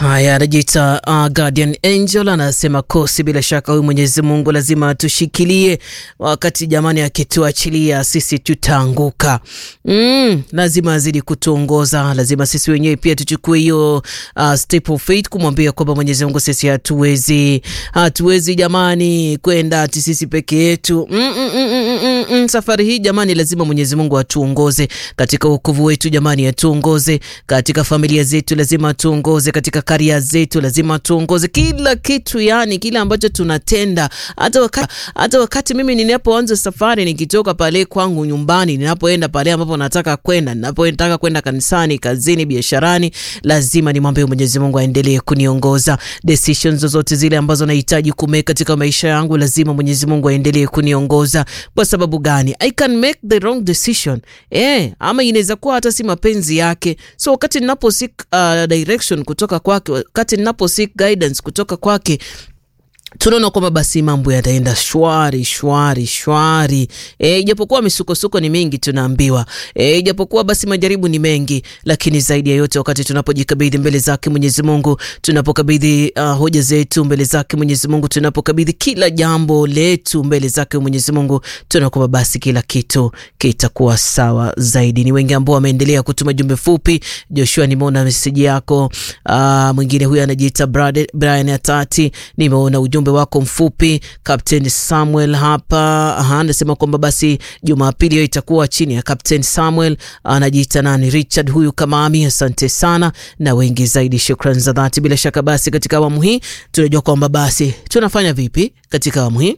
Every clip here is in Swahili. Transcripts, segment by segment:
Haya, anajiita uh, Guardian Angel anasema kosi, bila shaka huyu Mwenyezi Mungu lazima atushikilie, wakati jamani, akituachilia sisi tutaanguka. Mm, lazima azidi kutuongoza, lazima sisi wenyewe pia tuchukue hiyo uh, step of faith kumwambia kwamba Mwenyezi Mungu sisi hatuwezi, hatuwezi jamani kwenda ati sisi peke yetu. mm, mm, mm, mm, mm, mm. Safari hii jamani, lazima Mwenyezi Mungu atuongoze katika wokovu wetu, jamani, atuongoze katika familia zetu, lazima atuongoze katika karia zetu, lazima tuongoze kila kitu, yani kile ambacho tunatenda. Hata wakati, hata wakati mimi ninapoanza safari nikitoka pale kwangu nyumbani, ninapoenda pale ambapo nataka kwenda, ninapotaka kwenda kanisani, kazini, biasharani, lazima nimwambie Mwenyezi Mungu aendelee kuniongoza. Decisions zozote zile ambazo nahitaji kumake katika maisha yangu, lazima Mwenyezi Mungu aendelee kuniongoza. Kwa sababu gani? I can make the wrong decision eh, ama inaweza kuwa hata si mapenzi yake. So wakati ninapo seek uh, direction kutoka kwake, wakati ninapo seek guidance kutoka kwake tunaona kwamba basi mambo yataenda shwari shwari shwari. E, ijapokuwa misukosuko ni mingi tunaambiwa, e, ijapokuwa basi majaribu ni mengi, lakini zaidi ya yote wakati tunapojikabidhi mbele zake Mwenyezi Mungu, tunapokabidhi uh, hoja zetu mbele zake Mwenyezi Mungu, tunapokabidhi kila jambo letu mbele zake Mwenyezi Mungu, tunaona kwamba basi kila kitu kitakuwa sawa zaidi. Ni wengi ambao wameendelea kutuma jumbe fupi. Joshua, nimeona meseji yako. Uh, mwingine huyu anajiita Brian Atati, nimeona ujumbe wako mfupi. Captain Samuel hapa anasema kwamba basi Jumapili hiyo itakuwa chini ya Captain Samuel, anajiita nani, Richard huyu Kamami. Asante sana na wengi zaidi, shukran za dhati. Bila shaka basi katika awamu hii tunajua kwamba basi tunafanya vipi katika awamu hii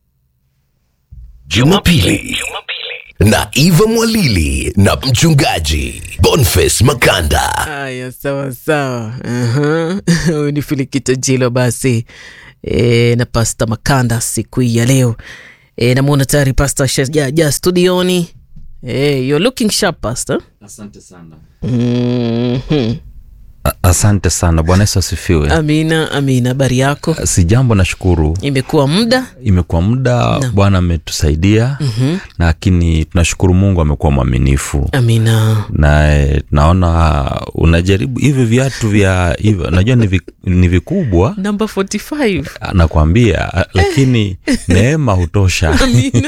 Jumapili na Eva Mwalili na mchungaji Boniface Makanda. Haya, sawa sawa. Huyu ni Filikito Jilo basi e, na Pasta Makanda siku hii ya leo e, namwona tayari Pasta shajaja studioni. E, you're looking sharp Pasta. Asante sana. Mhm. Asante sana. Bwana Yesu asifiwe. Amina, amina. Habari yako? Si jambo, nashukuru. Imekuwa muda Imekuwa muda, Bwana ametusaidia lakini tunashukuru Mungu amekuwa mwaminifu amina. na eh, naona unajaribu hivyo viatu vya hivyo, najua ni, vi, ni vikubwa Number 45. nakwambia, lakini neema hutosha.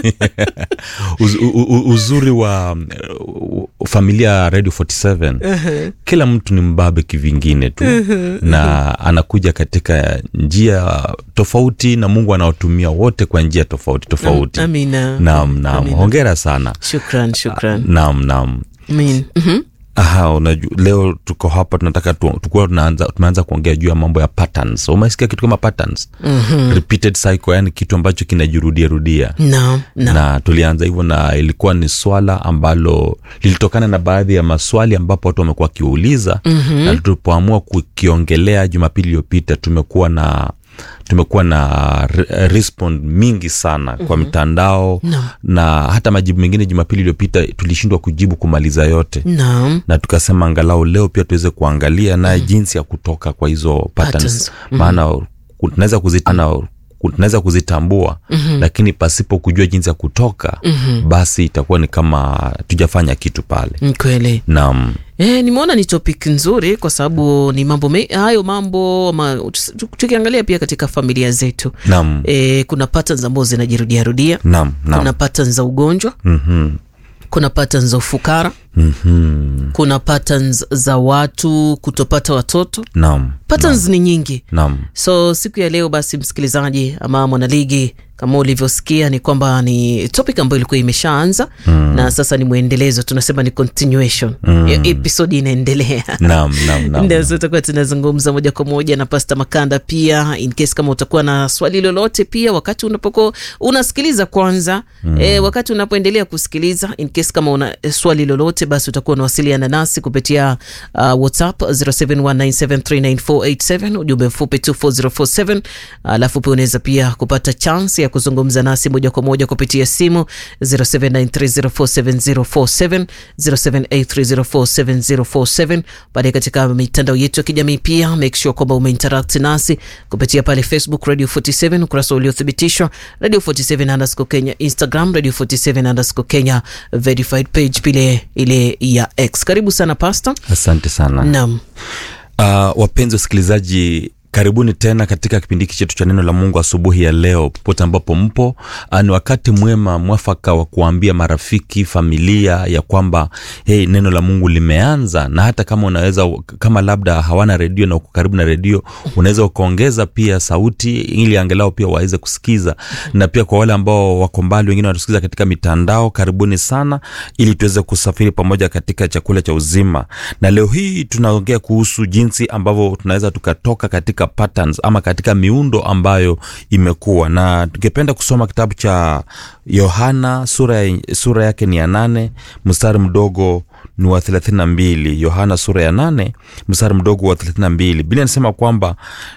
Uz, u, u, uzuri wa uh, familia Radio 47 kila mtu ni mbabe kivingine tu na anakuja katika njia tofauti na Mungu anaotumia wote kwa njia tofauti tofauti. Amina. Naam, naam, Amina. hongera sana. Shukran, shukran. Naam, naam. Amin. Mhm. Aha, unajua leo tuko hapa tunataka tu, tukuwa tunaanza tumeanza kuongea juu ya mambo ya patterns. Umesikia kitu kama patterns? Repeated cycle, yani kitu ambacho kinajirudia rudia. Naam, naam. Na tulianza hivyo na ilikuwa ni swala ambalo lilitokana na baadhi ya maswali ambapo watu wamekuwa wakiuliza na tulipoamua kukiongelea Jumapili iliyopita tumekuwa na tumekuwa na re- respond mingi sana kwa mitandao na hata majibu mengine Jumapili iliyopita tulishindwa kujibu kumaliza yote Naam. na tukasema angalau leo pia tuweze kuangalia naye jinsi ya kutoka kwa hizo patterns, Patterns. maana ku- tunaweza kuzitana tunaweza kuzitambua lakini pasipo kujua jinsi ya kutoka basi itakuwa ni kama tujafanya kitu pale Ni kweli. naam E, nimeona ni topic nzuri kwa sababu ni mambo me, hayo mambo ma, tukiangalia pia katika familia zetu naam e, kuna patterns ambazo zinajirudia rudia. naam Kuna naam patterns za ugonjwa, Mhm. kuna patterns za ufukara, Mhm. kuna patterns za watu kutopata watoto. naam Patterns ni nyingi. naam So siku ya leo basi, msikilizaji ama mwanaligi, kama ulivyosikia ni kwamba ni topic ambayo ilikuwa imeshaanza na sasa ni mwendelezo, tunasema ni continuation. Hiyo episode inaendelea. naam naam naam Ndio, so tutakuwa tunazungumza moja kwa moja na Pasta Makanda pia, in case kama utakuwa na swali lolote pia wakati unapokuwa unasikiliza kwanza eh, wakati unapoendelea kusikiliza, in case kama una eh, swali lolote, basi utakuwa unawasiliana nasi kupitia uh, WhatsApp 0719739487 ujumbe mfupi 24047 alafu pia unaweza pia kupata chance ya kuzungumza nasi moja kwa moja kupitia simu 0793047047 0783047047 baadaye katika mitandao yetu ya kijamii pia make sure kwamba umeinteract nasi kupitia pale Facebook Radio 47 ukurasa uliothibitishwa Radio 47 underscore Kenya, Instagram Radio 47 underscore Kenya verified page pile ile ya X. Karibu sana Pastor. asante sana Naam. Uh, wapenzi wasikilizaji karibuni tena katika kipindi hiki chetu cha neno la mungu asubuhi ya leo popote ambapo mpo uh, ni wakati mwema mwafaka wa kuambia marafiki familia ya kwamba hey, neno la mungu limeanza na hata kama unaweza kama labda hawana redio na uko karibu na redio unaweza ukaongeza pia sauti ili angalau pia waweze kusikiza na pia kwa wale ambao wako mbali wengine wanatusikiza katika mitandao karibuni sana ili tuweze kusafiri pamoja katika chakula cha uzima na leo hii tunaongea kuhusu jinsi ambavyo tunaweza tukatoka katika patterns ama katika miundo ambayo imekuwa na tungependa kusoma kitabu cha yohana sura, ya, sura yake ni ya nane mstari mdogo ni wa thelathini na mbili yohana sura ya nane mstari mdogo wa thelathini na mbili bili anasema kwamba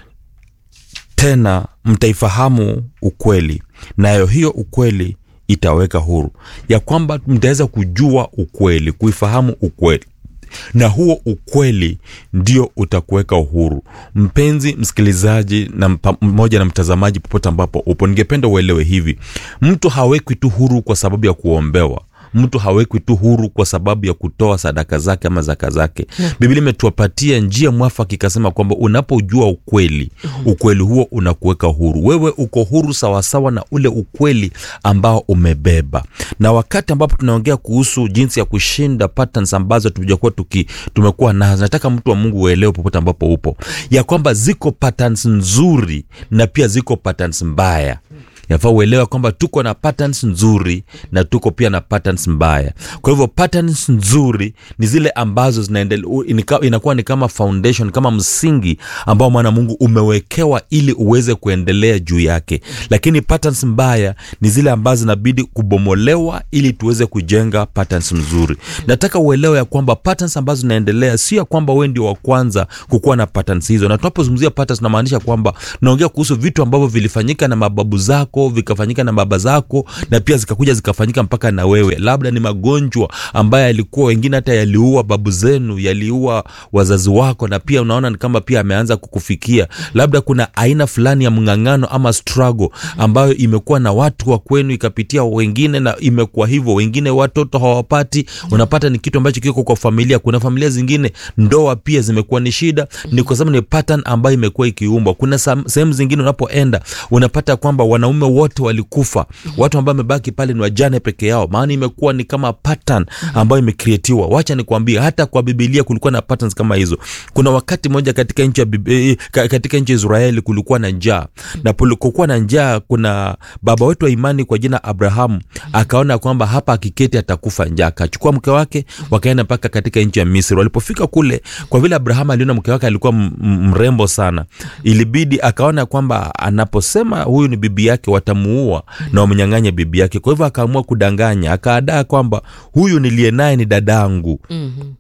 tena mtaifahamu ukweli nayo hiyo ukweli itaweka huru ya kwamba mtaweza kujua ukweli kuifahamu ukweli na huo ukweli ndio utakuweka uhuru mpenzi msikilizaji na mmoja na mtazamaji popote ambapo upo ningependa uelewe hivi mtu hawekwi tu huru kwa sababu ya kuombewa mtu hawekwi tu huru kwa sababu ya kutoa sadaka zake ama zaka zake yeah. biblia imetuapatia njia mwafaka ikasema kwamba unapojua ukweli mm-hmm. ukweli huo unakuweka huru wewe uko huru sawasawa na ule ukweli ambao umebeba na wakati ambapo tunaongea kuhusu jinsi ya kushinda patterns ambazo tujakuwa tuki tumekuwa nazo nataka mtu wa mungu uelewe popote ambapo upo ya kwamba ziko patterns nzuri na pia ziko patterns mbaya yafaa uelewa kwamba tuko na patterns nzuri na tuko pia na patterns mbaya kwa hivyo patterns nzuri ni zile ambazo inakuwa ni kama foundation kama msingi ambao mwana mungu umewekewa ili uweze kuendelea juu yake lakini patterns mbaya ni zile ambazo zinabidi kubomolewa ili tuweze kujenga patterns mzuri nataka uelewe ya kwamba patterns ambazo zinaendelea sio ya kwamba we ndio wa kwanza kukuwa na patterns hizo na tunapozungumzia patterns namaanisha kwamba naongea kuhusu vitu ambavyo vilifanyika na mababu zako vikafanyika na baba zako na pia zikakuja zikafanyika mpaka na wewe labda ni magonjwa ambayo yalikuwa wengine hata yaliua babu zenu yaliua wazazi wako na pia unaona ni kama pia ameanza kukufikia labda kuna aina fulani ya mng'ang'ano ama struggle ambayo imekuwa na watu wa kwenu ikapitia wengine na imekuwa hivyo wengine watoto hawapati unapata ni kitu ambacho kiko kwa familia kuna familia zingine ndoa pia zimekuwa ni shida ni kwa sababu ni pattern ambayo imekuwa ikiumbwa kuna sehemu zingine unapoenda unapata kwamba wanaume wote walikufa watu ambao wamebaki pale ni wajane peke yao maana imekuwa ni kama pattern ambayo imekrietiwa wacha nikwambie hata kwa bibilia kulikuwa na patterns kama hizo kuna wakati moja katika nchi ya katika nchi ya israeli kulikuwa na njaa na polikokuwa na njaa kuna baba wetu wa imani kwa jina abrahamu akaona kwamba hapa akiketi atakufa njaa akachukua mke wake wakaenda mpaka katika nchi ya misri walipofika kule kwa vile abrahamu aliona mke wake alikuwa mrembo sana ilibidi akaona kwamba anaposema huyu ni bibi yake watamuua na wamnyang'anya bibi yake kwa hivyo akaamua kudanganya akaadaa kwamba huyu niliye naye ni dadangu mm-hmm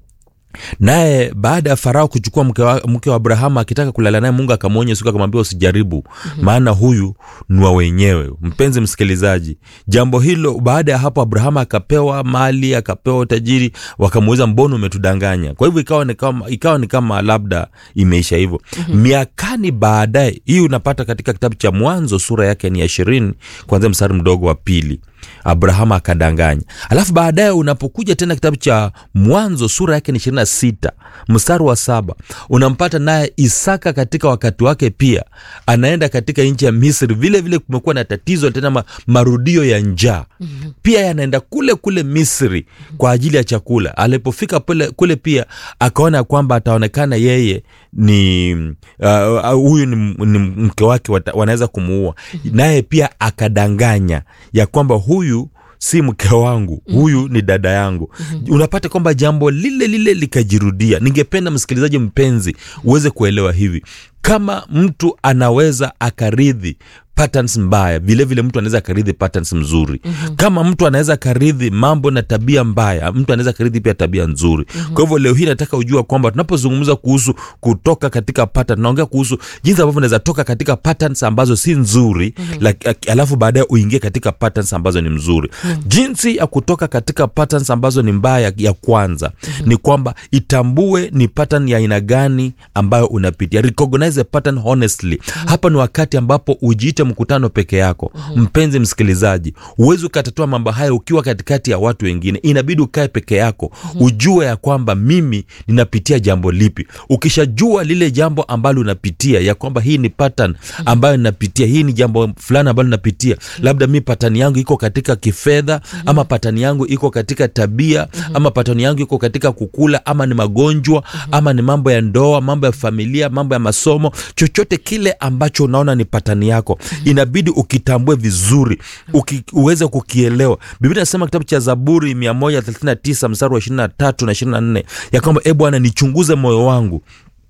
naye baada ya farao kuchukua mke wa, mke wa abrahamu akitaka kulala naye mungu akamwonya siku akamwambia usijaribu mm-hmm. maana huyu ni wa wenyewe mpenzi msikilizaji jambo hilo baada ya hapo abrahamu akapewa mali akapewa utajiri wakamuuliza mbona umetudanganya kwa hivyo ikawa ni kama, ikawa ni kama labda imeisha hivyo mm-hmm. miakani baadaye hii unapata katika kitabu cha mwanzo sura yake ni ya ishirini kwanzia mstari mdogo wa pili abrahamu akadanganya alafu baadaye unapokuja tena kitabu cha mwanzo sura yake ni ishirini na sita mstari wa saba unampata naye isaka katika wakati wake pia anaenda katika nchi ya misri vile vile kumekuwa na tatizo tena ma, marudio ya njaa mm-hmm. pia yanaenda kule kule misri kwa ajili ya chakula alipofika kule, kule pia akaona kwamba ataonekana yeye ni huyu uh, ni, ni mke wake wanaweza kumuua mm-hmm. naye pia akadanganya ya kwamba huyu si mke wangu huyu ni dada yangu mm-hmm. unapata kwamba jambo lile lile likajirudia ningependa msikilizaji mpenzi uweze kuelewa hivi kama mtu anaweza akaridhi patterns mbaya vilevile vile mtu anaweza akaridhi patterns mzuri mm-hmm. kama mtu anaweza akaridhi mambo na tabia mbaya mtu anaweza akaridhi pia tabia nzuri mm-hmm. kwa hivyo leo hii nataka ujua kwamba tunapozungumza kuhusu kutoka katika pattern tunaongea kuhusu jinsi ambavyo unaweza toka katika patterns ambazo si nzuri mm-hmm. like, alafu baadaye uingie katika patterns ambazo ni mzuri mm-hmm. jinsi ya kutoka katika patterns ambazo ni mbaya ya kwanza mm-hmm. ni kwamba itambue ni pattern ya aina gani ambayo unapitia recognize a pattern honestly mm-hmm. hapa ni wakati ambapo ujiite mkutano peke yako mpenzi msikilizaji huwezi ukatatua mambo haya ukiwa katikati ya watu wengine inabidi ukae peke yako ujue ya kwamba mimi ninapitia jambo lipi ukishajua lile jambo ambalo unapitia ya kwamba hii ni pattern ambayo ninapitia hii ni jambo fulani ambalo napitia labda mi patani yangu iko katika kifedha ama patani yangu iko katika tabia ama patani yangu iko katika kukula ama ni magonjwa ama ni mambo ya ndoa mambo ya familia mambo ya masomo chochote kile ambacho unaona ni patani yako inabidi ukitambue vizuri uki, uweze kukielewa biblia inasema kitabu cha zaburi 139 mstari wa 23 na 24 ya kwamba e bwana nichunguze moyo wangu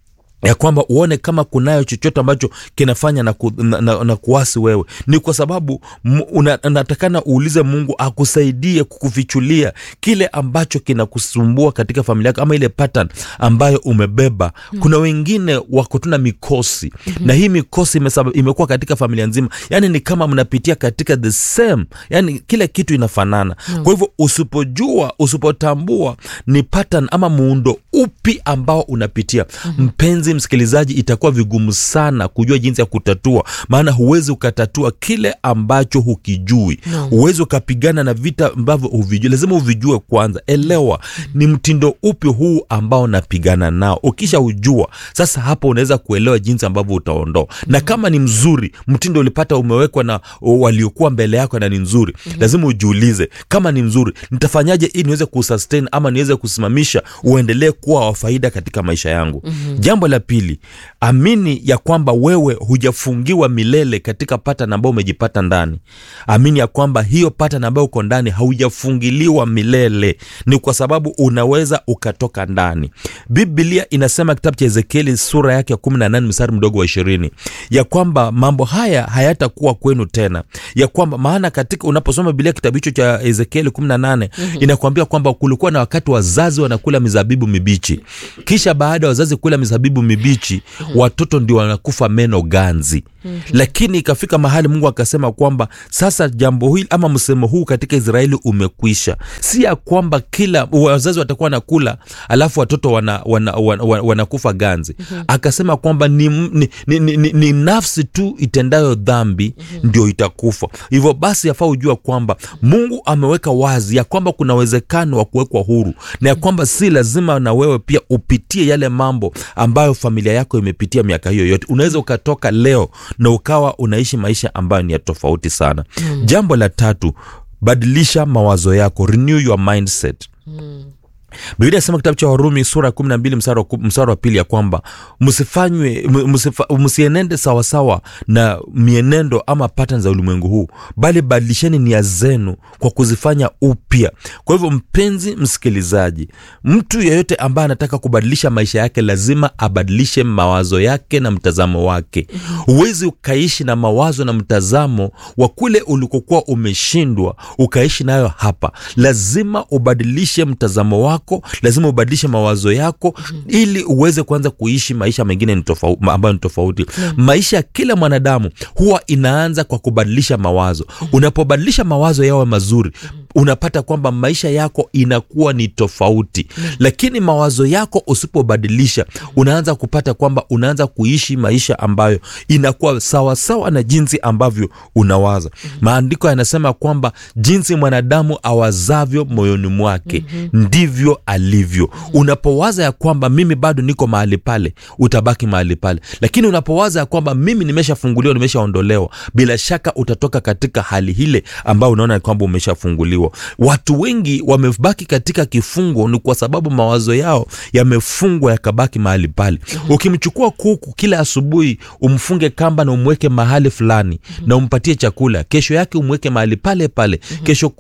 ya kwamba uone kama kunayo chochote ambacho kinafanya na, ku, na, na, na kuasi wewe ni kwa sababu mu- una- unatakana uulize mungu akusaidie kukufichulia kile ambacho kinakusumbua katika familia yako ama ile pattern ambayo umebeba kuna wengine wako tuna mikosi na hii mikosi imesaba- imekuwa katika familia nzima yani ni kama mnapitia katika the same yani kila kitu inafanana kwa hivyo usipojua usipotambua ni pattern ama muundo upi ambao unapitia mpenzi msikilizaji itakuwa vigumu sana kujua jinsi ya kutatua maana huwezi ukatatua kile ambacho hukijui No. huwezi ukapigana na vita ambavyo huvijui lazima uvijue kwanza elewa ni mtindo upi huu ambao napigana nao ukisha ujua sasa hapo unaweza kuelewa jinsi ambavyo utaondoa na kama ni mzuri mtindo ulipata umewekwa na waliokuwa mbele yako na ni nzuri lazima ujiulize kama ni mzuri nitafanyaje ili niweze kusustain ama niweze kusimamisha uendelee kuwa wa faida katika maisha yangu jambo la pili amini ya kwamba wewe hujafungiwa milele katika patan ambao umejipata ndani amini ya kwamba hiyo patan ambayo uko ndani haujafungiliwa milele ni kwa sababu unaweza ukatoka ndani biblia inasema kitabu cha ezekieli sura yake ya 18 mstari mdogo wa ishirini ya kwamba mambo haya hayatakuwa kwenu tena ya kwamba maana katika unaposoma bilia kitabu hicho cha ezekieli 18 mm-hmm. inakuambia kwamba kulikuwa na wakati wazazi wanakula mizabibu mibichi kisha baada ya wazazi kula mizabibu mibichi mm-hmm. watoto ndio wanakufa meno ganzi mm-hmm. lakini ikafika mahali mungu akasema kwamba sasa jambo hili ama msemo huu katika israeli umekwisha si ya kwamba kila wazazi watakuwa nakula alafu watoto wanakufa wana, wana, wana, wanakufa ganzi mm-hmm. akasema kwamba ni, ni, ni, ni, ni, ni nafsi tu itendayo dhambi mm-hmm. ndio itakufa hivyo basi yafaa ujua kwamba mungu ameweka wazi ya kwamba kuna uwezekano wa kuwekwa huru na ya kwamba si lazima na wewe pia upitie yale mambo ambayo familia yako imepitia miaka hiyo yote unaweza ukatoka leo na ukawa unaishi maisha ambayo ni ya tofauti sana mm. jambo la tatu badilisha mawazo yako renew your mindset mm biblia inasema kitabu cha warumi sura ya kumi na mbili msara wa pili ya kwamba msifanywe msifa, msienende sawasawa na mienendo ama patan za ulimwengu huu bali badilisheni nia zenu kwa kuzifanya upya kwa hivyo mpenzi msikilizaji mtu yeyote ambaye anataka kubadilisha maisha yake lazima abadilishe mawazo yake na mtazamo wake huwezi ukaishi na mawazo na mtazamo wa kule ulikokuwa umeshindwa ukaishi nayo hapa lazima ubadilishe mtazamo wako wako lazima ubadilishe mawazo yako mm-hmm. ili uweze kuanza kuishi maisha mengine ni tofau, ambayo ni tofauti mm-hmm. maisha ya kila mwanadamu huwa inaanza kwa kubadilisha mawazo mm-hmm. unapobadilisha mawazo yawe mazuri mm-hmm unapata kwamba maisha yako inakuwa ni tofauti mm. lakini mawazo yako usipobadilisha unaanza kupata kwamba unaanza kuishi maisha ambayo inakuwa sawasawa sawa na jinsi ambavyo unawaza mm. maandiko yanasema kwamba jinsi mwanadamu awazavyo moyoni mwake mm-hmm. ndivyo alivyo mm-hmm. unapowaza ya kwamba mimi bado niko mahali pale utabaki mahali pale lakini unapowaza ya kwamba mimi nimeshafunguliwa nimeshaondolewa bila shaka utatoka katika hali hile ambayo unaona kwamba umeshafunguliwa kufunguliwa watu wengi wamebaki katika kifungo ni kwa sababu mawazo yao yamefungwa yakabaki mahali pale mm-hmm. ukimchukua kuku kila asubuhi umfunge kamba na umweke mahali fulani mm-hmm. na umpatie chakula kesho yake umweke mahali pale pale mm-hmm. kesho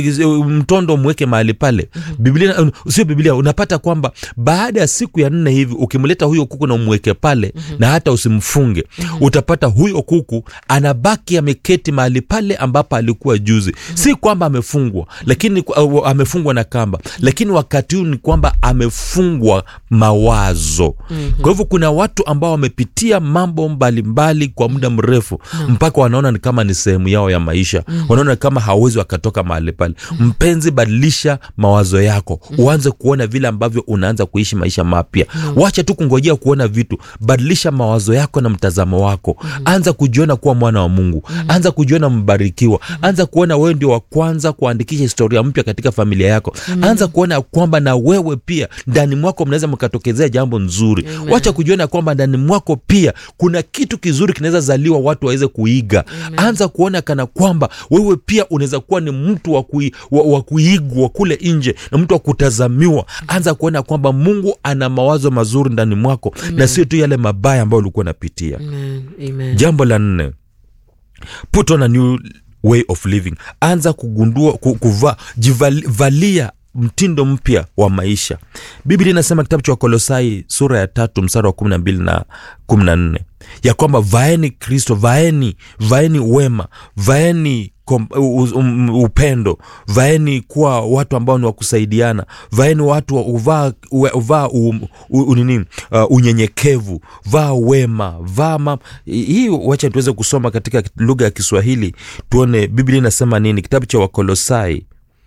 mtondo umweke mahali pale mm-hmm. biblia sio biblia unapata kwamba baada ya siku ya nne hivi ukimleta huyo kuku na umweke pale mm-hmm. na hata usimfunge mm-hmm. utapata huyo kuku anabaki ameketi mahali pale ambapo alikuwa juzi mm-hmm. si kwamba amefungwa amefungwa lakini uh, amefungwa na kamba lakini wakati huu ni kwamba amefungwa mawazo mm-hmm. kwa hivyo kuna watu ambao wamepitia mambo mbalimbali mbali kwa muda mrefu mm-hmm. mpaka wanaona ni kama ni sehemu yao ya maisha mm-hmm. wanaona kama hawezi wakatoka mahali pale mm-hmm. mpenzi badilisha mawazo yako mm-hmm. uanze kuona vile ambavyo unaanza kuishi maisha mapya mm-hmm. wacha tu kungojea kuona vitu badilisha mawazo yako na mtazamo wako mm-hmm. anza kujiona kuwa mwana wa mungu mm-hmm. anza kujiona mbarikiwa mm-hmm. anza kuona wewe ndio wa kwanza kuandikisha historia mpya katika familia yako mm-hmm. anza kuona kwamba na wewe pia ndani mwako mnaweza mkatokezea jambo nzuri Amen. wacha kujiona kwamba ndani mwako pia kuna kitu kizuri kinaweza zaliwa watu waweze kuiga Amen. anza kuona kana kwamba wewe pia unaweza kuwa ni mtu wa, kui, wa, wa kuigwa kule nje na mtu wa kutazamiwa anza kuona kwamba mungu ana mawazo mazuri ndani mwako na sio tu yale mabaya ambayo ulikuwa unapitia Amen. Amen. jambo la nne put on a new way of living anza kugundua ku- kuvaa jivalia mtindo mpya wa maisha biblia inasema kitabu cha wakolosai sura ya tatu msara wa kumi na mbili na kumi na nne ya kwamba vaeni kristo vaeni vaeni wema vaeni kom, u, um, upendo vaeni kuwa watu ambao ni wa kusaidiana vaeni watu wa- uvaa uwe- uvaa um, u- u- nini uh, unyenyekevu vaa wema vaa ma hii wacha tuweze kusoma katika lugha ya kiswahili tuone biblia inasema nini kitabu cha wakolosai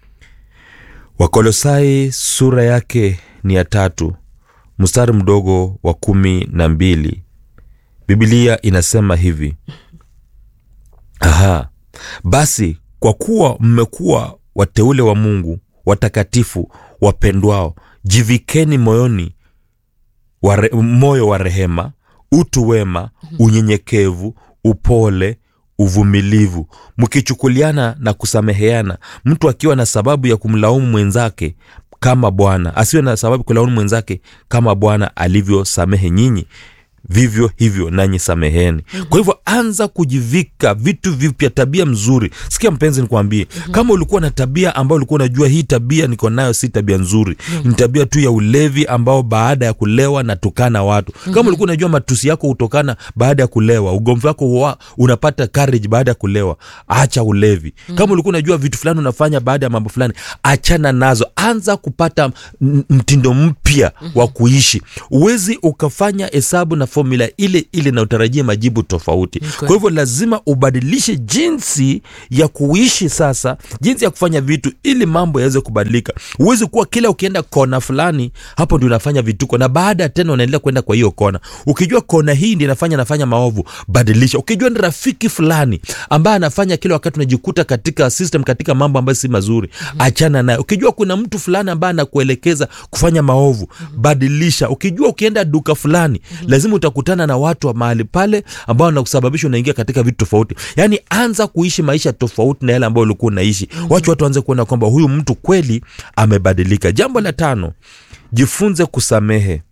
wakolosai sura yake ni ya tatu mstari mdogo wa kumi na mbili bibilia inasema hivi aha basi kwa kuwa mmekuwa wateule wa mungu watakatifu wapendwao jivikeni moyoni wa re, moyo wa rehema utu wema unyenyekevu upole uvumilivu mkichukuliana na kusameheana mtu akiwa na sababu ya kumlaumu mwenzake kama bwana asiwe na sababu kulaumu mwenzake kama bwana alivyosamehe nyinyi vivyo hivyo nanyi sameheni kwa hivyo anza kujivika vitu vipya tabia mzuri sikia mpenzi nikwambie kama ulikuwa na tabia ambayo ulikuwa unajua hii tabia niko nayo si tabia nzuri ni tabia tu ya ulevi ambao baada ya kulewa natukana watu kama ulikuwa unajua matusi yako hutokana baada ya kulewa ugomvi wako huwa unapata courage baada ya kulewa acha ulevi kama ulikuwa unajua vitu fulani unafanya baada ya mambo fulani achana nazo anza kupata m- mtindo mpya wa kuishi uwezi ukafanya hesabu na fomula ile ile na utarajie majibu tofauti Okay. kwa hivyo lazima ubadilishe jinsi ya kuishi sasa jinsi ya kufanya vitu ili mambo yaweze kubadilika huwezi kuwa kila ukienda kona fulani hapo ndio unafanya vituko na baada ya tena unaendelea kwenda kwa hiyo kona ukijua kona hii ndi inafanya nafanya maovu badilisha ukijua ni rafiki fulani ambaye anafanya kila wakati unajikuta katika system katika mambo ambayo si mazuri achana naye ukijua kuna mtu fulani ambaye anakuelekeza kufanya maovu badilisha ukijua ukienda duka fulani lazima utakutana na watu wa mahali pale ambao wanakusababisha unaingia katika vitu tofauti yaani anza kuishi maisha tofauti na yale ambayo ulikuwa unaishi wacha watu waanze kuona kwamba huyu mtu kweli amebadilika jambo la tano jifunze kusamehe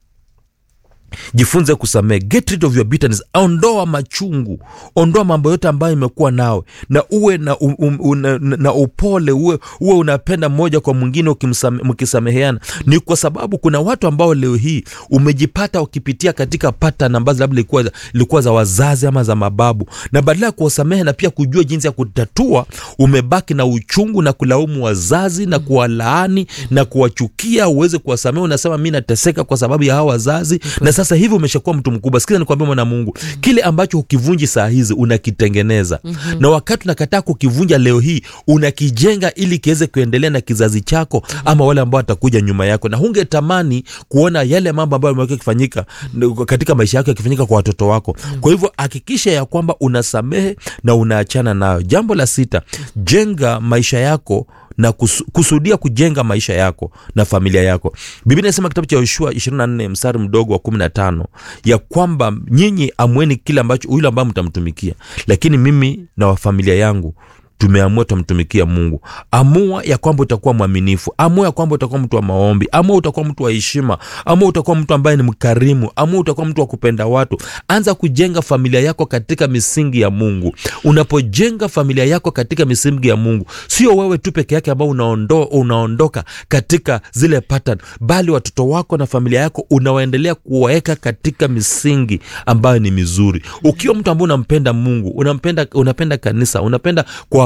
jifunze kusamehe get rid of your bitterness ondoa machungu ondoa mambo yote ambayo imekuwa nawe na uwe na, um, um, una, na, na upole uwe, uwe unapenda mmoja kwa mwingine ukimsame- mkisameheana ni kwa sababu kuna watu ambao leo hii umejipata ukipitia katika patan ambazo labda ilikuwa, za- ilikuwa za wazazi ama za mababu na badala ya kuwasamehe na pia kujua jinsi ya kutatua umebaki na uchungu na kulaumu wazazi na kuwalaani na kuwachukia uweze kuwasamehe unasema mi nateseka kwa sababu ya hawa wazazi na sasa hivi umeshakuwa mtu mkubwa sikiza nikwambia mwana mungu kile ambacho ukivunji saa hizi unakitengeneza na wakati unakataa kukivunja leo hii unakijenga ili kiweze kuendelea na kizazi chako ama wale ambao watakuja nyuma yako na hungetamani kuona yale mambo ambayo yamekuwa yakifanyika n- katika maisha yako yakifanyika kwa watoto wako kwa hivyo hakikisha ya kwamba unasamehe na unaachana nayo jambo la sita jenga maisha yako na kus, kusudia kujenga maisha yako na familia yako biblia inasema kitabu cha yoshua 24 mstari mdogo wa 15 ya kwamba nyinyi amweni kile ambacho yule ambaye mtamtumikia lakini mimi na wa familia yangu tumeamua tutamtumikia mungu amua ya kwamba utakuwa mwaminifu amua ya kwamba utakuwa mtu wa maombi amua utakuwa mtu wa heshima amua utakuwa mtu ambaye ni mkarimu amua utakuwa mtu wa kupenda watu anza kujenga familia yako katika misingi ya mungu unapojenga familia yako katika misingi ya mungu sio wewe tu peke yake ambao unaondo, unaondoka katika zile pattern bali watoto wako na familia yako unawaendelea kuwaweka katika misingi ambayo ni mizuri ukiwa mtu ambaye unampenda mungu unampenda unapenda kanisa unapenda kwa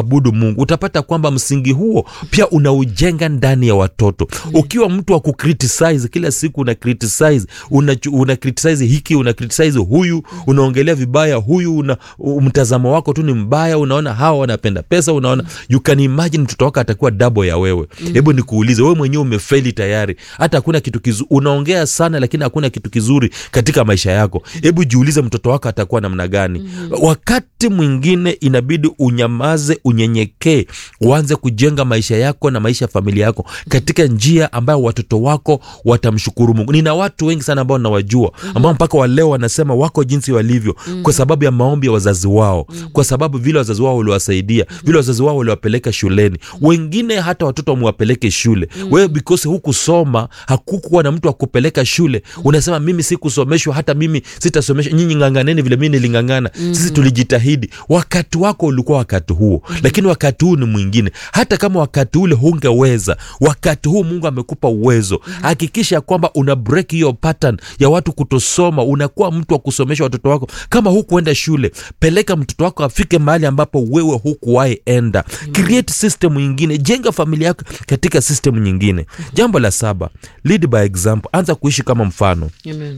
kuabudu mungu utapata kwamba msingi huo pia unaujenga ndani ya watoto ukiwa mtu wa kucriticize kila siku una criticize una, una criticize hiki una criticize huyu unaongelea vibaya huyu una, mtazamo wako tu ni mbaya unaona hawa wanapenda pesa unaona you can imagine mtoto wako atakuwa double ya wewe hebu nikuulize wewe mwenyewe umefeli tayari hata hakuna kitu kizuri unaongea sana lakini hakuna kitu kizuri katika maisha yako hebu jiulize mtoto wako atakuwa namna gani wakati mwingine inabidi unyamaze unyenyekee uanze kujenga maisha yako na maisha ya familia yako katika njia ambayo watoto wako watamshukuru mungu nina watu wengi sana ambao nawajua ambao mpaka waleo wanasema wako jinsi walivyo kwa sababu ya maombi ya wazazi wao kwa sababu vile wazazi wao waliwasaidia vile wazazi wao waliwapeleka shuleni wengine hata watoto wamewapeleke shule wewe because hukusoma hakukuwa na mtu wa kupeleka shule unasema mimi sikusomeshwa hata mimi sitasomeshwa nyinyi ng'ang'aneni vile mimi niling'ang'ana sisi tulijitahidi wakati wako ulikuwa wakati huo lakini wakati huu ni mwingine hata kama wakati ule hungeweza wakati huu mungu amekupa uwezo hakikisha kwamba una break hiyo pattern ya watu kutosoma unakuwa mtu wa kusomesha watoto wako kama hukuenda shule peleka mtoto wako afike mahali ambapo wewe hukuwahi enda create system nyingine jenga familia yako katika system nyingine jambo la saba lead by example anza kuishi kama mfano Amen.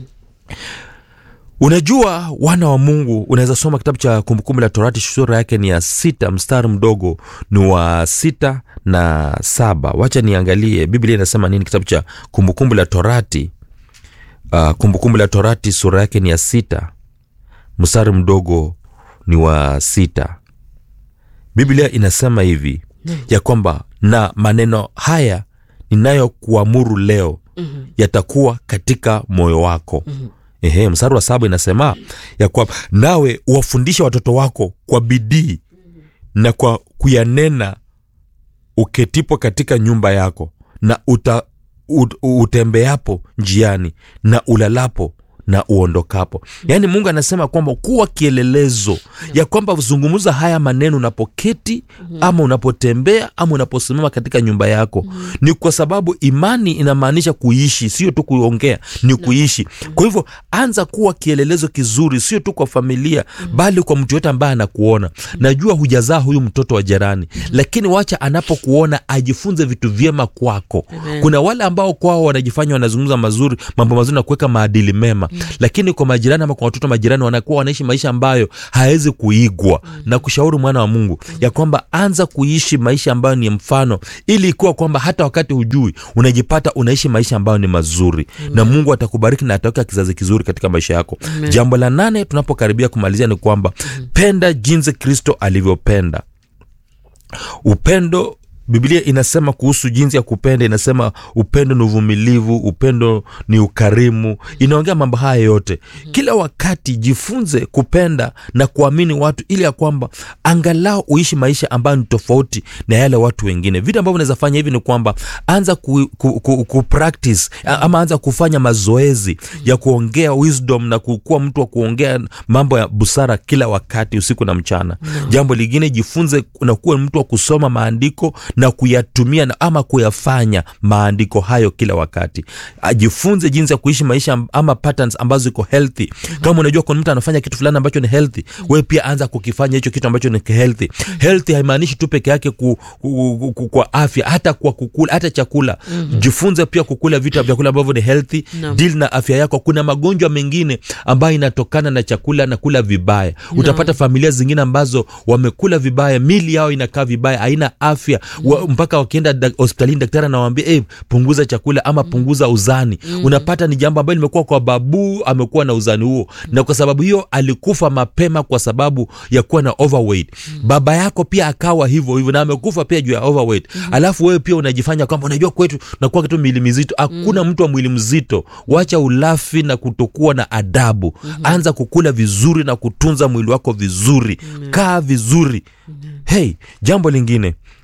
unajua wana wa mungu unaweza soma kitabu cha kumbukumbu la torati sura yake ni ya sita mstari mdogo ni wa sita na saba wacha niangalie biblia inasema nini kitabu cha kumbukumbu la torati uh, kumbukumbu la torati sura yake ni ya sita mstari mdogo ni wa sita biblia inasema hivi ya kwamba na maneno haya ninayokuamuru leo mm-hmm. yatakuwa katika moyo wako mm-hmm. Ehe, mstari wa saba inasema ya kwamba nawe uwafundishe watoto wako kwa bidii na kwa kuyanena uketipo katika nyumba yako na uta, ut, utembeapo njiani na ulalapo na uondokapo yaani mungu anasema kwamba kuwa kielelezo ya kwamba zungumza haya maneno unapoketi ama unapotembea ama unaposimama katika nyumba yako ni kwa sababu imani inamaanisha kuishi sio tu kuongea ni kuishi kwa hivyo anza kuwa kielelezo kizuri sio tu kwa familia bali kwa mtu yote ambaye anakuona najua hujazaa huyu mtoto wa jirani lakini wacha anapokuona ajifunze vitu vyema kwako Amen. kuna wale ambao kwao wanajifanya wanazungumza mazuri mambo mazuri na kuweka maadili mema mm. lakini kwa majirani ama kwa watoto majirani wanakuwa wanaishi maisha ambayo hawezi kuigwa mm. na kushauri mwana wa mungu mm. ya kwamba anza kuishi maisha ambayo ni mfano ili ikuwa kwamba hata wakati hujui unajipata unaishi maisha ambayo ni mazuri mm. na mungu atakubariki na ataweka kizazi kizuri katika maisha yako Amen. jambo la nane tunapokaribia kumalizia ni kwamba mm. penda jinsi kristo alivyopenda upendo biblia inasema kuhusu jinsi ya kupenda inasema upendo ni uvumilivu upendo ni ukarimu inaongea mambo haya yote kila wakati jifunze kupenda na kuamini watu ili ya kwamba angalau uishi maisha ambayo ni tofauti na yale watu wengine vitu ambavyo unaweza fanya hivi ni kwamba anza ku, ku, ku, ku practice a- ama anza kufanya mazoezi ya kuongea wisdom na kukuwa mtu wa kuongea mambo ya busara kila wakati usiku na mchana jambo lingine jifunze na kuwa mtu wa kusoma maandiko na kuyatumia na ama kuyafanya maandiko hayo kila wakati ajifunze jinsi ya kuishi maisha am- ama patterns ambazo iko healthy kama unajua kuna mtu anafanya kitu fulani ambacho ni healthy wewe pia anza kukifanya hicho kitu ambacho ni healthy healthy haimaanishi tu peke yake ku, ku, ku, ku, kwa afya hata kwa kukula hata chakula jifunze pia kukula vitu vyakula ambavyo ni healthy Naam. deal na afya yako kuna magonjwa mengine ambayo inatokana na chakula na kula vibaya utapata familia zingine ambazo wamekula vibaya mili yao inakaa vibaya haina afya wa, mpaka wakienda da, hospitalini daktari anawambia hey, punguza chakula ama punguza uzani unapata ni jambo ambalo limekuwa kwa babu amekuwa na uzani huo na kwa sababu hiyo alikufa mapema kwa sababu ya kuwa na overweight baba yako pia akawa hivyo hivyo na amekufa pia juu ya overweight alafu wewe pia unajifanya kwamba unajua kwetu nakuwa kitu mwili mizito hakuna mtu wa mwili mzito wacha ulafi na kutokuwa na adabu anza kukula vizuri na kutunza mwili wako vizuri kaa vizuri hey jambo lingine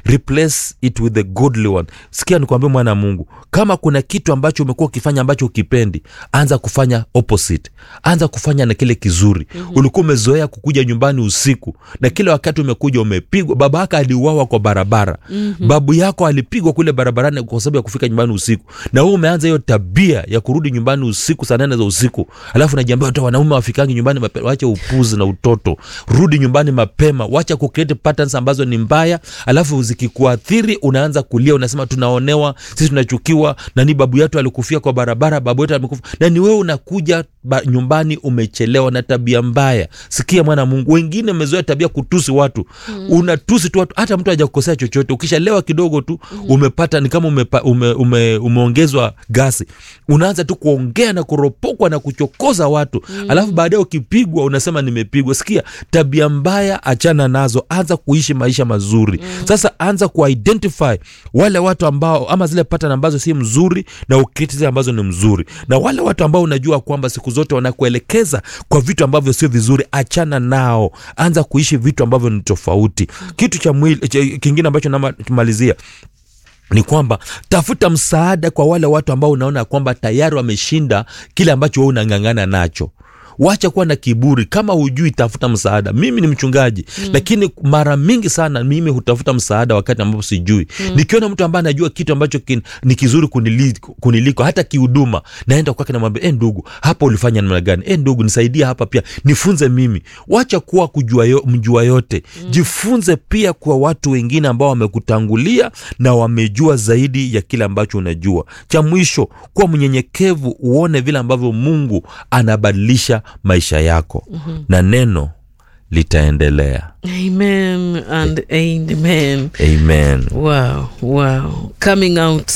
replace it with the godly one sikia nikwambia mwana wa mungu kama kuna kitu ambacho umekuwa ukifanya ambacho ukipendi anza kufanya opposite anza kufanya na kile kizuri mm-hmm. ulikuwa umezoea kukuja nyumbani usiku na kila wakati umekuja umepigwa baba yako aliuawa kwa barabara mm-hmm. babu yako alipigwa kule barabarani kwa sababu ya kufika nyumbani usiku na wewe umeanza hiyo tabia ya kurudi nyumbani usiku saa nane za usiku alafu najiambia hata wanaume wafikangi nyumbani mapema wache upuzi na utoto rudi nyumbani mapema wacha kucreate patterns ambazo ni mbaya alafu zikikuathiri unaanza kulia unasema tunaonewa sisi tunachukiwa na ni babu yetu alikufia kwa barabara babu yetu amekufa na ni wewe unakuja ba, nyumbani umechelewa na tabia mbaya sikia mwana mungu wengine umezoea tabia kutusi watu mm. unatusi tu watu hata mtu hajakukosea chochote ukishalewa kidogo tu mm. umepata ni kama umepa, ume, ume, umeongezwa gasi unaanza tu kuongea na kuropokwa na kuchokoza watu mm. alafu baadaye ukipigwa unasema nimepigwa sikia tabia mbaya achana nazo anza kuishi maisha mazuri mm. sasa anza kuidentify wale watu ambao ama zile pattern ambazo si mzuri na ukiti zile ambazo ni mzuri na wale watu ambao unajua kwamba siku zote wanakuelekeza kwa vitu ambavyo sio vizuri achana nao anza kuishi vitu ambavyo ni tofauti kitu cha mwili cha- kingine ambacho namalizia ni kwamba tafuta msaada kwa wale watu ambao unaona kwamba tayari wameshinda kile ambacho wewe unang'ang'ana nacho wacha kuwa na kiburi kama hujui tafuta msaada mimi ni mchungaji mm. lakini mara mingi sana mimi hutafuta msaada wakati ambapo sijui mm. nikiona mtu ambaye anajua kitu ambacho kin, ni kizuri kunili, kuniliko hata kihuduma naenda kwake namwambia e ndugu hapa ulifanya namna gani e ndugu nisaidie hapa pia nifunze mimi wacha kuwa kujua yo, mjua yote mm. jifunze pia kwa watu wengine ambao wamekutangulia na wamejua zaidi ya kile ambacho unajua cha mwisho kuwa mnyenyekevu uone vile ambavyo mungu anabadilisha maisha yako mm-hmm. na neno litaendelea amen and amen amen wow wow coming out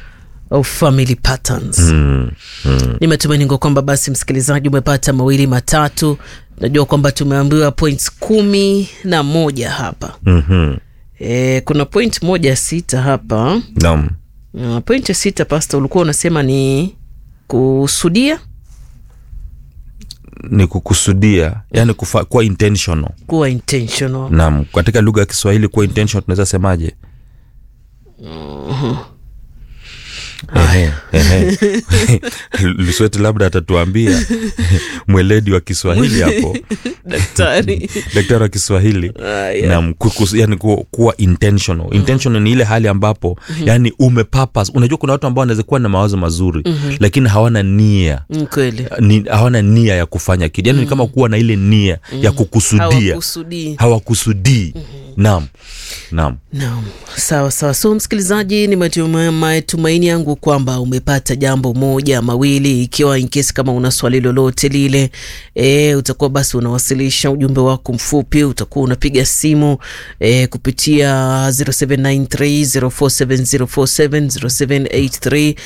of family patterns mm, mm. nimetumaini ngo kwamba basi msikilizaji umepata mawili matatu najua kwamba tumeambiwa points kumi na moja hapa mm-hmm. e, kuna point moja sita hapa Naam. uh, point ya sita pasta ulikuwa unasema ni kusudia ni kukusudia yani kufa, kuwa intentional kuwa intentional naam katika lugha ya kiswahili kuwa intentional tunaweza semaje Ehe, ehe. lusweti labda atatuambia mweledi wa kiswahili hapo daktari daktari wa kiswahili Aya. nam kukus- yani ku, kuwa intentional intentional ni ile hali ambapo yani umepapas unajua kuna watu ambao wanaweza kuwa na mawazo mazuri lakini hawana nia Mm, kweli ni, hawana nia ya kufanya kitu yani ni kama kuwa na ile nia ya kukusudia hawakusudii hawakusudii naam naam Naam, sawa sawa. So msikilizaji, ni matuma- matumaini yangu kwamba umepata jambo moja mawili, ikiwa in case kama una swali lolote lile e, utakuwa basi unawasilisha ujumbe wako mfupi, utakuwa unapiga simu e, kupitia 0793047047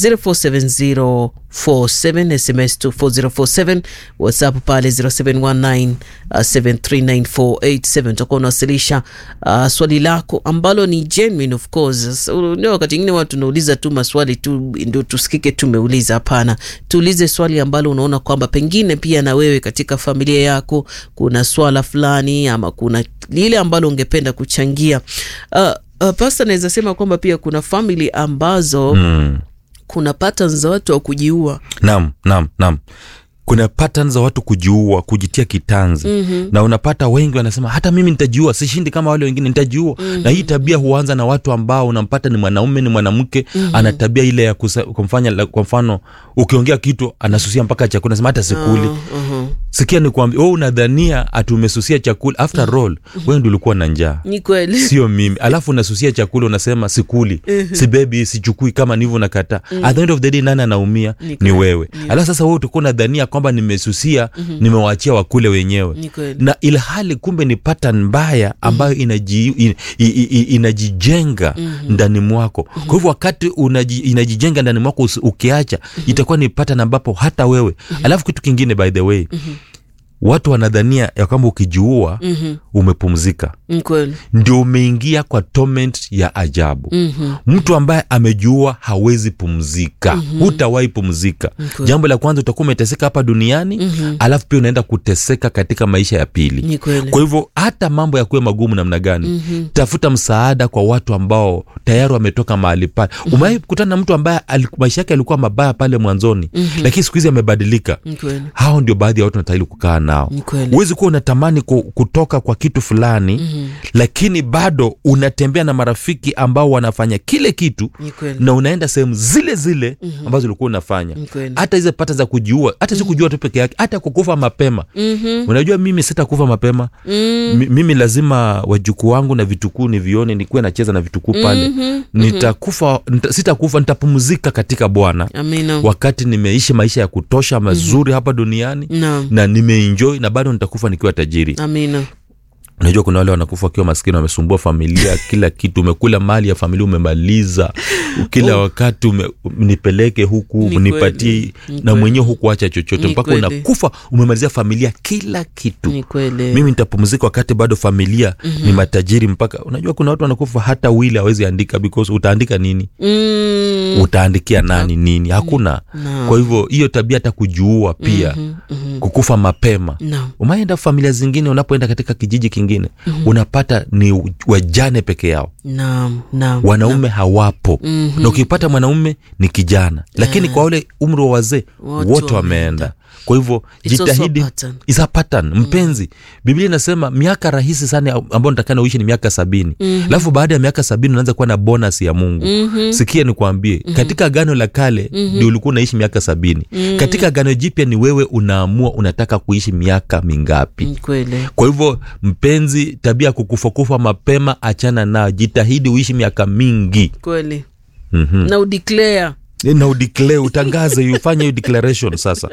0783047047 SMS 24047 WhatsApp pale 0719 uh, 73948 utakuwa unawasilisha uh, swali lako ambalo ni genuine of course. So, ndio wakati ingine watu tunauliza tu maswali tu ndio tusikike tumeuliza. Hapana, tuulize swali ambalo unaona kwamba pengine pia na wewe katika familia yako kuna swala fulani ama kuna lile ambalo ungependa kuchangia. Uh, uh, pasta naweza sema kwamba pia kuna family ambazo mm. kuna patterns za watu wa kujiua. naam naam naam kuna pattern za watu kujiua kujitia kitanzi mm-hmm. na unapata wengi wanasema hata mimi nitajiua sishindi kama wale wengine nitajiua mm-hmm. na hii tabia huanza na watu ambao unampata ni mwanaume ni mwanamke mm-hmm. ana tabia ile ya kusa, kumfanya la- kwa mfano ukiongea kitu anasusia mpaka chakula nasema hata sikuli uh-huh. sikia ni kwambia we unadhania ati umesusia chakula after all wewe ndi ulikuwa na njaa Ni kweli. sio mimi alafu unasusia chakula unasema sikuli sibebi sichukui kama nivyo nakataa at the end of the day nani anaumia Ni ni, kweli. wewe alafu sasa wewe utakuwa unadhania kwamba nimesusia nimewaachia wakule wenyewe Ni kweli. na ilhali kumbe ni pattern mbaya ambayo inaji, in, i, i, i, inajijenga ndani mwako kwa hivyo wakati unaji, inajijenga ndani mwako usi- ukiacha itakuwa ni pattern ambapo hata wewe alafu kitu kingine by the way watu wanadhania ya kwamba ukijiua umepumzika Ni kweli. ndio umeingia kwa torment ya ajabu mm-hmm. mtu ambaye amejua hawezi pumzika mm-hmm. hutawahi pumzika kweli. jambo la kwanza utakuwa umeteseka hapa duniani mm-hmm. alafu pia unaenda kuteseka katika maisha ya pili Ni kweli. kwa hivyo hata mambo yakuwe magumu namna gani mm-hmm. tafuta msaada kwa watu ambao tayari wametoka mahali pale mm-hmm. umewahi kukutana na mtu ambaye ali- maisha yake yalikuwa mabaya pale mwanzoni mm-hmm. lakini siku hizi amebadilika Ni kweli. hao ndio baadhi ya watu natahili kukaa nao Ni kweli. huwezi kuwa unatamani ku- kutoka kwa kitu fulani mm-hmm. lakini bado unatembea na marafiki ambao wanafanya kile kitu Ni kweli. na unaenda sehemu zile zile mm-hmm. ambazo ulikuwa unafanya Ni kweli. hata hizo pata za kujiua hata si kujua tu peke yake hata kukufa mapema mm-hmm. unajua mimi sitakufa mapema mm. mimi lazima wajukuu wangu na vitukuu nivione nikuwe nacheza na vitukuu pale mm-hmm. nitakufa nita, sitakufa nitapumzika katika bwana Amina. wakati nimeishi maisha ya kutosha mazuri mm-hmm. hapa duniani Naam. na nimeenjoy na bado nitakufa nikiwa tajiri Amina. unajua kuna wale wanakufa wakiwa maskini wamesumbua familia kila kitu umekula mali ya familia umemaliza kila wakati ume, nipeleke huku Ni nipatie kweli. Ni na kweli. mwenyewe huku acha chochote Ni mpaka kweli. unakufa umemalizia familia kila kitu Ni kweli. mimi nitapumzika wakati bado familia mm-hmm. ni matajiri mpaka unajua kuna watu wanakufa hata wili hawezi andika because utaandika nini Mm. utaandikia nani nini hakuna Naam. kwa hivyo hiyo tabia hata kujuua pia mm-hmm. kukufa mapema Naam. umaenda familia zingine unapoenda katika kijiji kingine mm-hmm. unapata ni wajane peke yao Naam. Naam. wanaume hawapo mm-hmm. na ukipata mwanaume ni kijana lakini kwa ule umri wa wazee Wote wote wameenda. wameenda kwa hivyo It's also a jitahidi pattern. is a pattern mpenzi biblia inasema miaka rahisi sana ambayo natakana uishi ni miaka sabini alafu baada ya miaka sabini unaanza kuwa na bonus ya mungu sikia nikwambie katika gano la kale ndio ulikuwa unaishi miaka sabini katika gano jipya ni wewe unaamua unataka kuishi miaka mingapi Ni kweli. kwa hivyo mpenzi tabia ya kukufakufa mapema achana nayo jitahidi uishi miaka mingi Kweli. mm-hmm. Na udeclare na udeclare utangaze ufanye hiyo declaration sasa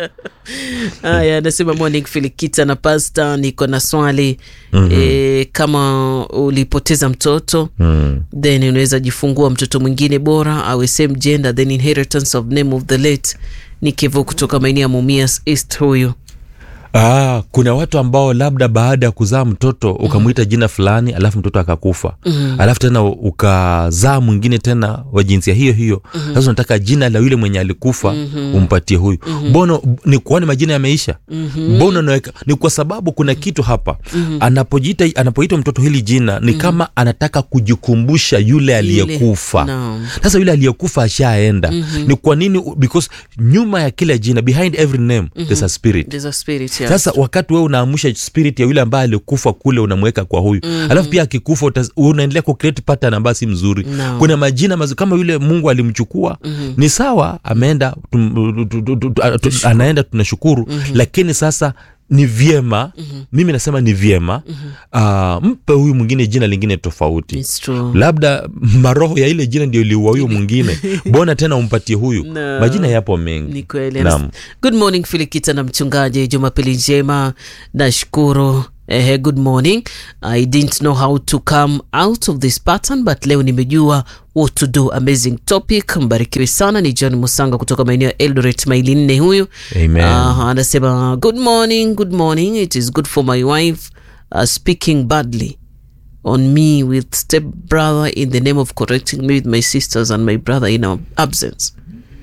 haya anasema morning filikita na pasta niko na swali mm-hmm. e, kama ulipoteza mtoto mm. then unaweza jifungua mtoto mwingine bora awe same gender then inheritance of name of the late ni kevo kutoka maeneo ya mumias east huyu Ah, kuna watu ambao labda baada ya kuzaa mtoto ukamwita jina fulani alafu mtoto akakufa mm-hmm. alafu tena ukazaa mwingine tena wa jinsia hiyo hiyo mm-hmm. sasa unataka jina la yule mwenye alikufa mm-hmm. umpatie huyu mbono ni kwani majina yameisha mm-hmm. mbono naweka ni kwa sababu kuna kitu hapa mm-hmm. anapojiita anapoitwa mtoto hili jina ni mm-hmm. kama anataka kujikumbusha yule aliyekufa Naam. sasa yule aliyekufa ashaenda mm-hmm. ni kwa nini because nyuma ya kila jina behind every name mm-hmm. there's a spirit There's a spirit yes. sasa wakati wewe unaamusha spirit ya yule ambaye alikufa kule unamweka kwa huyu mm-hmm. alafu pia akikufa utas- unaendelea kucreate pattern ambayo si mzuri No. kuna majina mazuri kama yule mungu alimchukua mm-hmm. ni sawa ameenda tum, tu, tu, tu, tu, tu, anaenda tunashukuru mm-hmm. lakini sasa ni vyema mm-hmm. mimi nasema ni vyema mm-hmm. uh, mpe huyu mwingine jina lingine tofauti It's true. labda maroho ya ile jina ndio iliua huyo mwingine mbona tena umpatie huyu No. majina yapo mengi ni kweli Naam. good morning filikita na mchungaji jumapili njema nashukuru Eh, good morning i didn't know how to come out of this pattern but leo nimejua what to do amazing topic mbarikiwe sana ni john musanga kutoka maeneo ya eldoret maili nne huyu Amen. Ah, anasema good morning good morning it is good for my wife uh, speaking badly on me with step brother in the name of correcting me with my sisters and my brother in our absence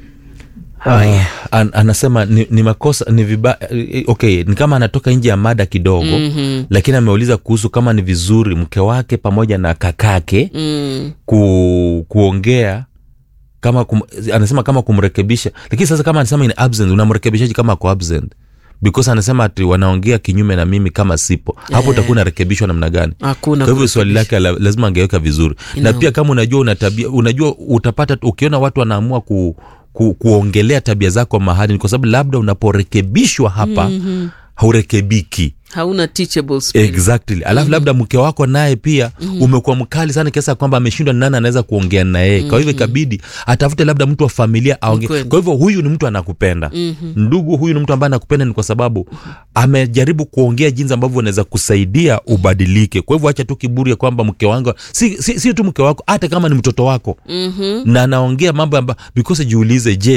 Uh, an, anasema ni, ni makosa ni viba eh, okay ni kama anatoka nje ya mada kidogo mm-hmm. lakini ameuliza kuhusu kama ni vizuri mke wake pamoja na kakake mm. ku, kuongea kama kum, anasema kama kumrekebisha lakini sasa kama anasema in absent unamrekebishaji kama ako absent because anasema ati wanaongea kinyume na mimi kama sipo hapo utakuwa unarekebishwa namna gani Hakuna kwa hivyo swali lake la, lazima angeweka vizuri You na know. pia kama unajua una tabia unajua utapata ukiona watu wanaamua ku, ku, kuongelea tabia zako mahali ni kwa sababu labda unaporekebishwa hapa mm-hmm. haurekebiki hauna teachable spirit. exactly alafu mm-hmm. labda mke wako naye pia mm-hmm. umekuwa mkali sana kiasi ya kwamba ameshindwa ni nani anaweza kuongea na yeye mm-hmm. kwa hivyo ikabidi atafute labda mtu wa familia aongee Kweli. kwa hivyo huyu ni mtu anakupenda mm-hmm. ndugu huyu ni mtu ambaye anakupenda ni kwa sababu amejaribu kuongea jinsi ambavyo unaweza kusaidia ubadilike kwa hivyo acha tu kiburi ya kwamba mke wangu si, si, si tu mke wako hata kama ni mtoto wako mm-hmm. na anaongea mambo amba because jiulize je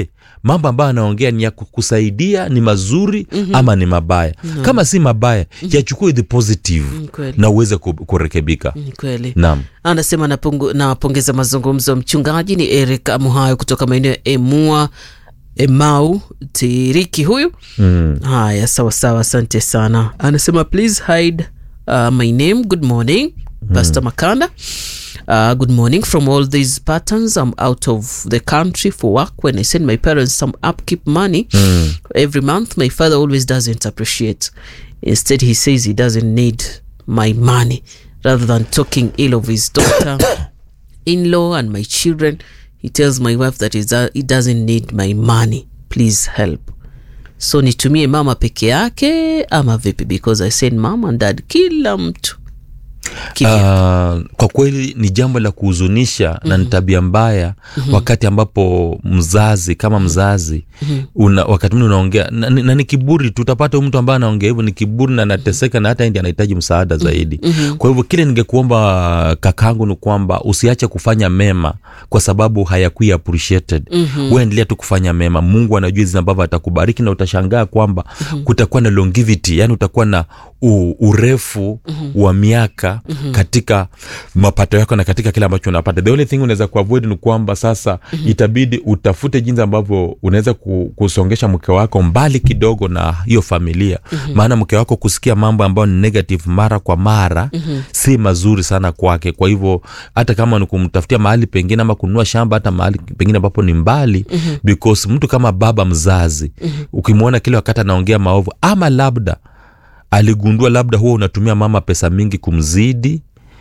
mambo ambayo anaongea ni ya kukusaidia ni mazuri mm-hmm. ama ni mabaya mm-hmm. kama si mabaya mm-hmm. yachukue the positive Ni kweli. na uweze ku- kurekebika Ni kweli naam anasema napungu- nawapongeza mazungumzo mchungaji ni eric amuhayo kutoka maeneo ya emua emau tiriki huyu mm. haya sawa sawa asante sana anasema please hide uh, my name good morning pastor makanda Uh, good morning from all these patterns i'm out of the country for work when i send my parents some upkeep money every month my father always doesn't appreciate instead he says he doesn't need my money rather than talking ill of his daughter in-law and my children he tells my wife that he's, uh, he doesn't need my money please help so nitumie mama peke yake ama vipi because i send mom and dad kila mtu Kivya. Uh, kwa kweli ni jambo la kuhuzunisha mm-hmm. na ni tabia mbaya mm-hmm. wakati ambapo mzazi kama mzazi mm-hmm. una, wakati mwingine unaongea na, na, na ni kiburi tu utapata huyu mtu ambaye anaongea hivyo ni kiburi na anateseka na hata ndi anahitaji msaada zaidi mm-hmm. kwa hivyo kile ningekuomba kakangu ni kwamba usiache kufanya mema kwa sababu hayakui appreciated mm-hmm. we endelea tu kufanya mema mungu anajua hizi ambavyo atakubariki na utashangaa kwamba mm-hmm. kutakuwa na longevity yani utakuwa na u, urefu mm-hmm. wa miaka mm-hmm. katika mapato yako na katika kile ambacho unapata the only thing unaweza kuavoid ni kwamba sasa mm-hmm. itabidi utafute jinsi ambavyo unaweza ku, kusongesha mke wako mbali kidogo na hiyo familia mm-hmm. maana mke wako kusikia mambo ambayo ni negative mara kwa mara mm-hmm. si mazuri sana kwake kwa hivyo hata kama ni kumtafutia mahali pengine ama kununua shamba hata mahali pengine ambapo ni mbali mm-hmm. because mtu kama baba mzazi mm-hmm. ukimwona kile wakati anaongea maovu ama labda aligundua labda huwa unatumia mama pesa mingi kumzidi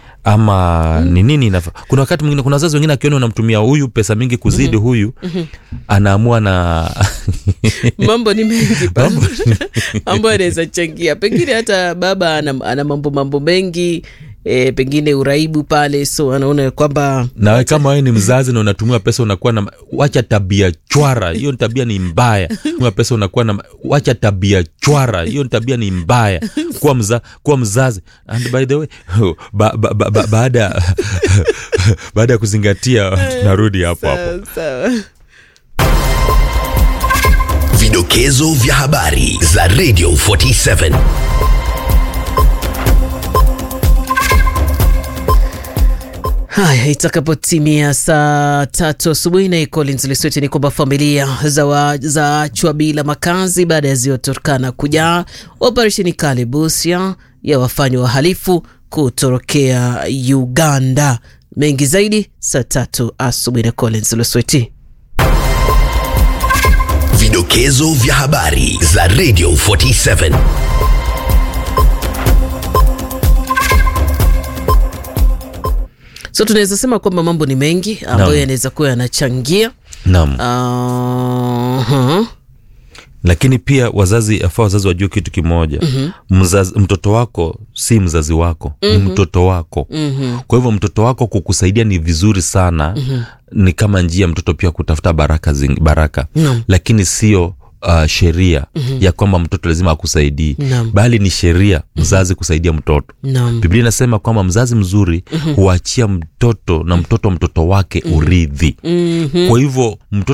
ama mm. ni nini inafa kuna wakati mwingine kuna wazazi wengine akiona unamtumia huyu pesa mingi kuzidi mm-hmm. huyu mm-hmm. anaamua na mambo ni mengi pa- ambayo anaweza changia pengine hata baba ana, ana mambo mambo mengi e, pengine uraibu pale so anaona kwamba nawe kama wewe ni mzazi na unatumia pesa unakuwa na wacha tabia chwara hiyo ni tabia ni mbaya tumia pesa unakuwa na wacha tabia chwara hiyo ni tabia ni mbaya kuwa, mza, kuwa mzazi and by the way ba, ba, ba, ba, baada baada ya kuzingatia tunarudi hapo hapo sawa sawa Vidokezo vya habari za Radio 47. haya itakapotimia saa tatu asubuhi na Collins Lesweti ni kwamba familia za wa- zaachwa bila makazi baada ya ziwa Turkana kujaa. Operesheni kali Busia ya wafanya wahalifu kutorokea Uganda. Mengi zaidi saa tatu asubuhi na Collins Lesweti. Vidokezo vya habari za Radio 47. So tunaweza sema kwamba mambo ni mengi ambayo Naam. yanaweza kuwa yanachangia naam uh, lakini pia wazazi afaa wazazi wajue kitu kimoja mm-hmm. mzazi, mtoto wako si mzazi wako mm-hmm. ni mtoto wako mm-hmm. kwa hivyo mtoto wako kukusaidia ni vizuri sana mm-hmm. ni kama njia mtoto pia kutafuta baraka, zing, baraka. Naam. lakini sio Uh, sheria mm-hmm. ya kwamba mtoto lazima akusaidie Naam. bali ni sheria mzazi kusaidia mtoto Naam. biblia inasema kwamba mzazi mzuri huachia mtoto na mtoto mtoto wake urithi Mhm. kwa hivyo mtoto